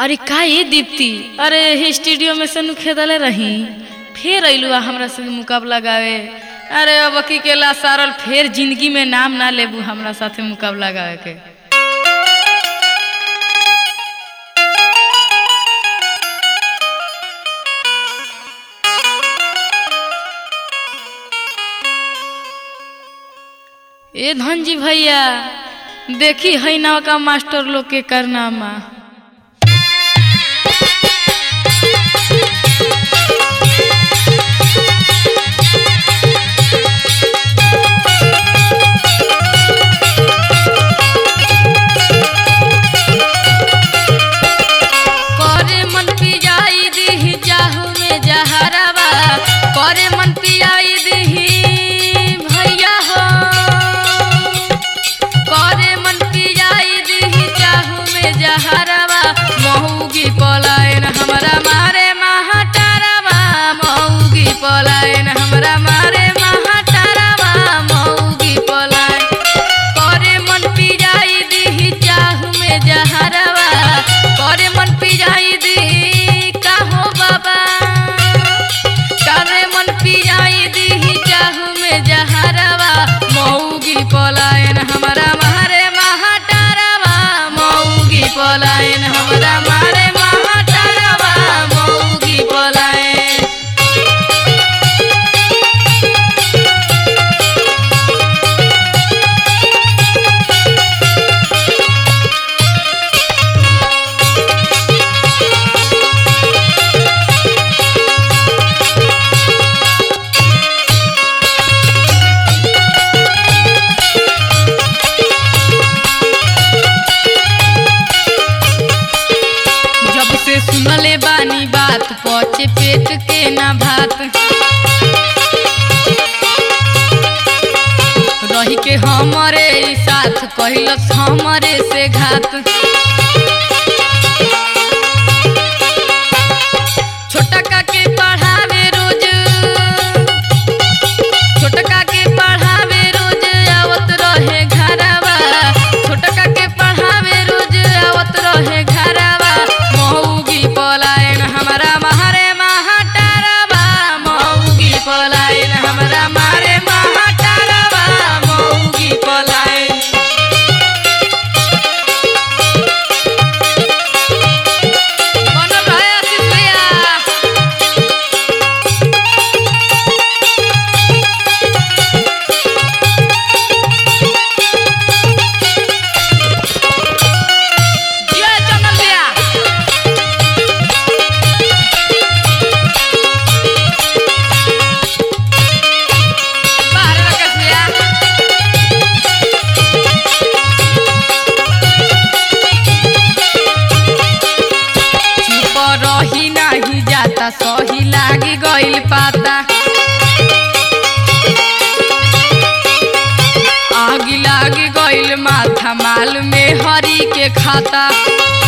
अरे का ये दीप्ति अरे हे स्टूडियो में से नु खेदले रही फिर अइलू आ हमरा संग मुकाबला गावे अरे अब की केला सारल फिर जिंदगी में नाम ना लेबू हमरा साथे मुकाबला गावे के ए धनजी भैया देखी है ना का मास्टर लोग के करनामा करे मन पियाई दीही जाहू में जहरवा करे मन पियाई दीही भैया हो करे मन पियाई दीही जाहू में जहरवा मऊगी पलायन हमरा मारे महाटारवा मऊगी पलायन हमरा मारे महाटारवा मऊगी पलायन करे मन पियाई दीही चाहू में जहरवा करे मन पियाई दी का हो बाबा करे मन पियाई दीही चाहू में जहरवा मऊगी पलायन हमरा मारे महाटारवा मऊगी पलायन हमरा मारे महाटारवा मऊगी पलायन जब से सुनले बानी बात पचे पेट के ना भात रही के हमरे ई साथ कहलस हमरे से घात छोटका के पढ़ावे रोज छोटका के पढ़ावे रोज आवत रहे घरवा छोटका के पढ़ावे रोज आवत रहे घरवा मऊगी पलायन हमरा मारे महाटारवा मऊगी पलायन हमरा मारे महाटारवा मऊगी पलायन बनल रहे आशीष भैया जिया चंदन भैया बाहर राकेश भैया चुप रही नाही जाता सही लागी गइल पाता आगी लागी गइल माथा माल में हरी के खाता